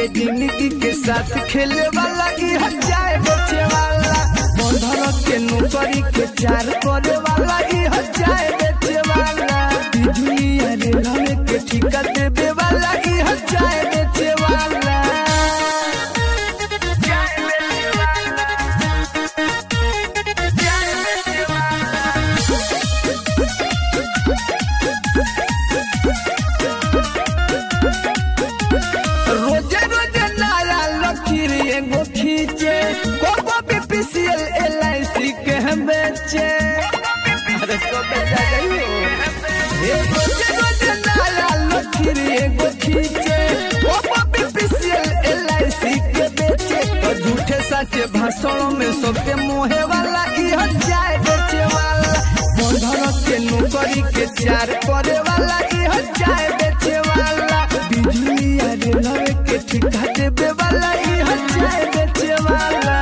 जिंदगी के साथ खेले वाला ई हजाए बेचे वाला बंधन के नौकरी के चार करे वाला ई हजाए बेचे वाला बिजली अरे लाने के ठिका देवे वाला ई हजाए बेचे वाला रोजे रोजे नया लकीर एगो खींचे कोको बीपीसीएल एलआईसी के हम बेचे अरे तो बेचा गई ए रोजे रोजे नया लकीर एगो खींचे कोको बीपीसीएल एलआईसी के बेचे तो झूठे सच्चे भाषणों में सबके मोहे वाला ई हजाए बेचे वाला बंधन के नौकरी के चार करे वाला ई हजाए बेचे वाला बिजली अरे लवे के ठिका देवे वाला ई हजाए बेचे वाला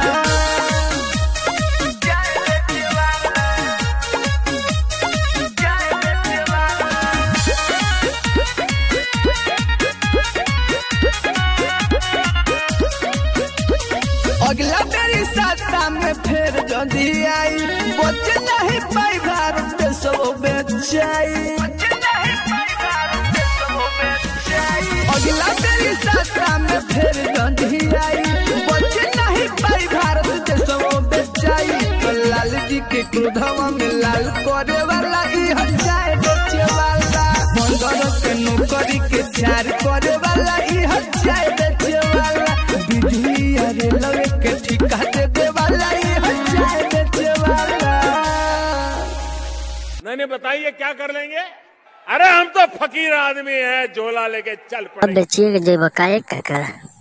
अगला मेरी साता में फिर जदी आई बचे नहीं पाई भारत के सब बेचाई अगला मेरी साता में फिर जदी आई बचे नहीं पाई भारत के सब बेचाई तो लाल जी के क्रोधवा में लाल करे वाला ई हजाए बेचे वाला बंदर के नौकरी के चार करे वाला ई हजाए बेचे वाला बिजली अरे लवे के ठिका देवे वाला ई हजाए बेचे वाला नहीं नहीं बताइए क्या कर लेंगे अरे हम तो फकीर आदमी हैं झोला लेके चल अब पड़े बेचिए के देबो काहे काका